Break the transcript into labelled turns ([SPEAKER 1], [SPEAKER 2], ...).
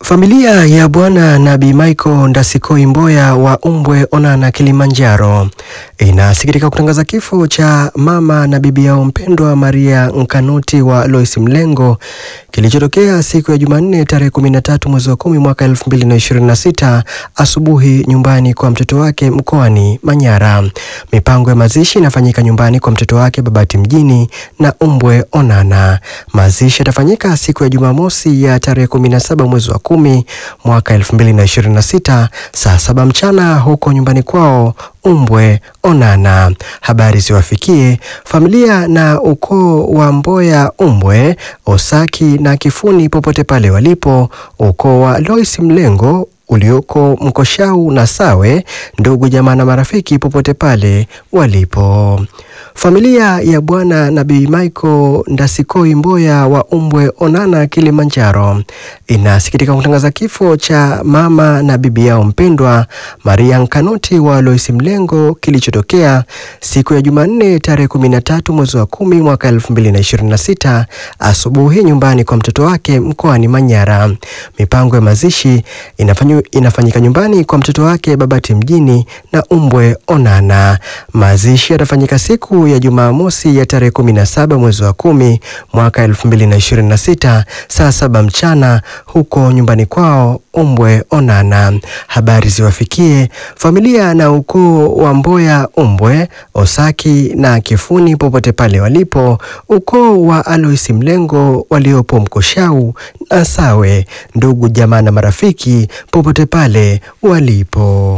[SPEAKER 1] Familia ya Bwana Nabii Michael Ndasikoi Mboya wa Umbwe Onana Kilimanjaro inasikitika kutangaza kifo cha mama na bibi yao mpendwa Maria Nkanuti wa Lois Mlengo kilichotokea siku ya Jumanne tarehe 13 mwezi wa 10 mwaka 2026 asubuhi nyumbani kwa mtoto wake mkoani Manyara. Mipango ya mazishi inafanyika nyumbani kwa mtoto wake Babati mjini na Umbwe Onana. Mazishi yatafanyika siku ya Jumamosi ya tarehe 17 mwezi wa kumi mwaka 2026 saa saba mchana huko nyumbani kwao Umbwe Onana. Habari ziwafikie familia na ukoo wa Mboya Umbwe, Osaki na Kifuni popote pale walipo, ukoo wa Lois Mlengo ulioko Mkoshau na Sawe, ndugu jamaa na marafiki popote pale walipo. Familia ya Bwana Nabii Michael Ndasikoi Mboya wa Umbwe Onana Kilimanjaro inasikitika kutangaza kifo cha mama na bibi yao mpendwa Maria Nkanuti wa Lois Mlengo kilichotokea siku ya Jumanne tarehe 13 mwezi wa kumi mwaka 2026 asubuhi nyumbani kwa mtoto wake mkoani Manyara. Mipango ya mazishi inafanyu, inafanyika nyumbani kwa mtoto wake Babati mjini na Umbwe Onana. Mazishi yatafanyika siku ya Jumamosi ya tarehe 17 mwezi wa kumi mwaka 2026 saa saba mchana huko nyumbani kwao Umbwe Onana. Habari ziwafikie familia na ukoo wa Mboya Umbwe, Osaki na Kifuni popote pale walipo, ukoo wa Alois Mlengo waliopo Mkoshau na Sawe, ndugu jamaa na marafiki popote pale walipo.